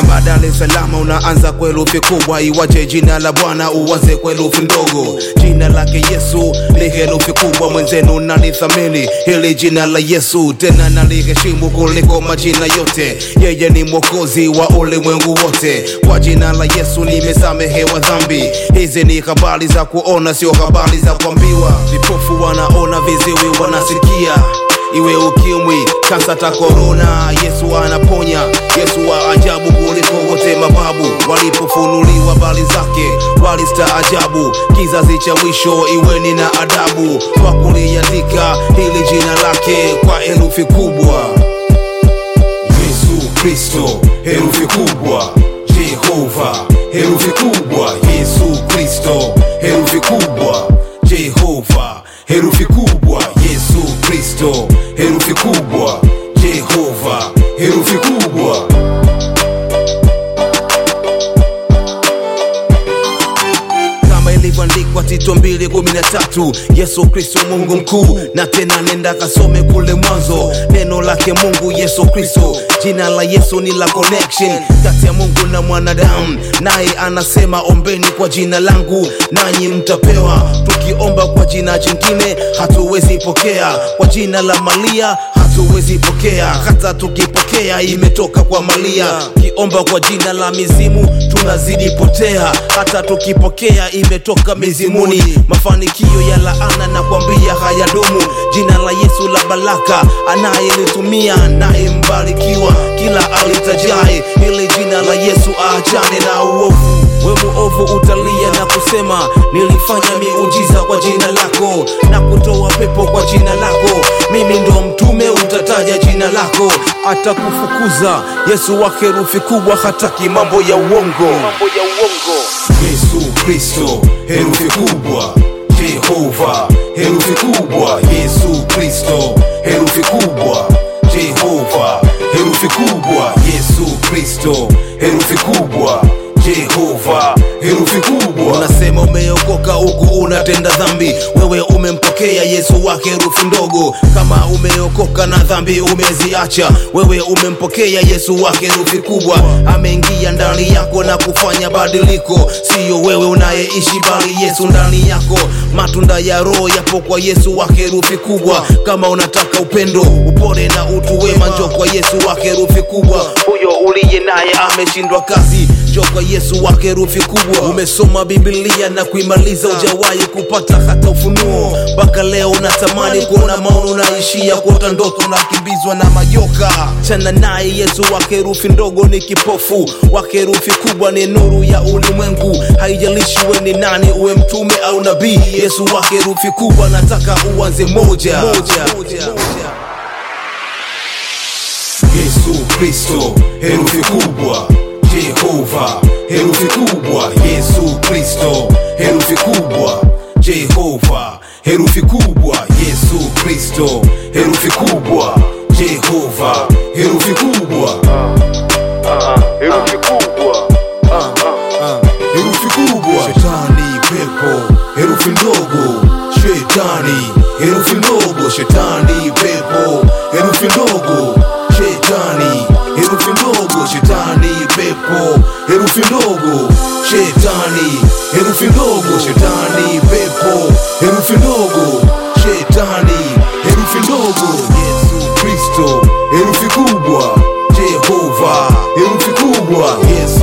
kama Dar es Salaam unaanza kwa herufi kubwa, iwache jina la Bwana uanze kwa herufi ndogo. Jina lake Yesu ni herufi kubwa, mwenzenu nalithamini hili jina la Yesu, tena naliheshimu kuliko majina yote. Yeye ni mwokozi wa ulimwengu wote, kwa jina la Yesu nimesamehewa dhambi. Hizi ni habari za kuona, sio habari za kuambiwa. Vipofu wanaona, viziwi wanasikia iwe ukimwi, kansa ta korona, Yesu anaponya. Yesu wa ajabu kuliko wote mababu, walipofunuliwa bali zake walistaajabu. Kizazi cha mwisho, iweni na adabu kwa kuliandika hili jina lake kwa herufi kubwa. Yesu Kristo, herufi kubwa. Jehova, herufi kubwa. Yesu Kristo, herufi kubwa. Jehova, herufi kubwa. Yesu Kristo, herufi kubwa. Jehova, herufi kubwa. kama ilivyoandikwa Tito mbili kumi na tatu Yesu Kristo Mungu mkuu, na tena nenda kasome kule mwanzo neno lake Mungu Yesu Kristo. Jina la Yesu ni la connection kati ya Mungu na mwanadamu, naye anasema ombeni kwa jina langu nanyi mtapewa. Tukiomba kwa jina jingine hatuwezi pokea, kwa jina la Maria hatuwezi pokea, hata tukipokea imetoka kwa Maria. Kiomba kwa jina la mizimu tunazidi potea, hata tukipokea imetoka mizimuni. Mafanikio ya laana na kwambia hayadumu. Jina la Yesu la baraka, anayelitumia naye mbarikiwa, kila alitajaye hili jina la Yesu aachane na uovu. We muovu utalia na kusema nilifanya miujiza kwa jina lako na kutoa pepo kwa jina lako, mimi ndo mtume, utataja jina lako, atakufukuza. Yesu wa herufi kubwa hataki mambo ya uongo. Yesu Kristo, herufi kubwa. Jehova, herufi kubwa. Yesu Kristo, herufi kubwa. Jehova, herufi kubwa. Yesu Kristo, herufi kubwa. Jehova, herufi kubwa. Unasema umeokoka huku unatenda dhambi, wewe umempokea Yesu wa herufi ndogo. Kama umeokoka na dhambi umeziacha, wewe umempokea Yesu wa herufi kubwa. Ameingia ndani yako na kufanya badiliko, siyo wewe unayeishi, bali Yesu ndani yako. Matunda ya Roho yapo kwa Yesu wa herufi kubwa. Kama unataka upendo, upole na utu wema, njoo kwa Yesu wa herufi kubwa. Huyo uliye naye ameshindwa kazi, njoo kwa Yesu wa herufi kubwa. Umesoma Biblia na kuimaliza, ujawahi kupata hata ufunuo. Mpaka leo unatamani kuona maono, unaishia kuota ndoto, unakimbizwa na majoka. Chana naye Yesu wa herufi ndogo ni kipofu, wa herufi kubwa ni nuru ya ulimwengu. Haijalishi we ni nani, uwe mtume au nabii, Yesu wa herufi kubwa nataka uanze moja, moja. Yesu Kristo, herufi kubwa. Jehova, herufi kubwa. Yesu Kristo, herufi kubwa. Jehova, herufi kubwa. Yesu Kristo, herufi kubwa. Jehova, herufi kubwa. herufi kubwa Herufi kubwa. Shetani pepo, herufi ndogo. Shetani, herufi ndogo. Shetani pepo, herufi ndogo. Shetani, herufi ndogo. Shetani pepo, herufi ndogo. Shetani, herufi ndogo. Shetani pepo, herufi ndogo. Shetani, herufi ndogo. Yesu Kristo, herufi kubwa. Jehova, herufi kubwa. Yesu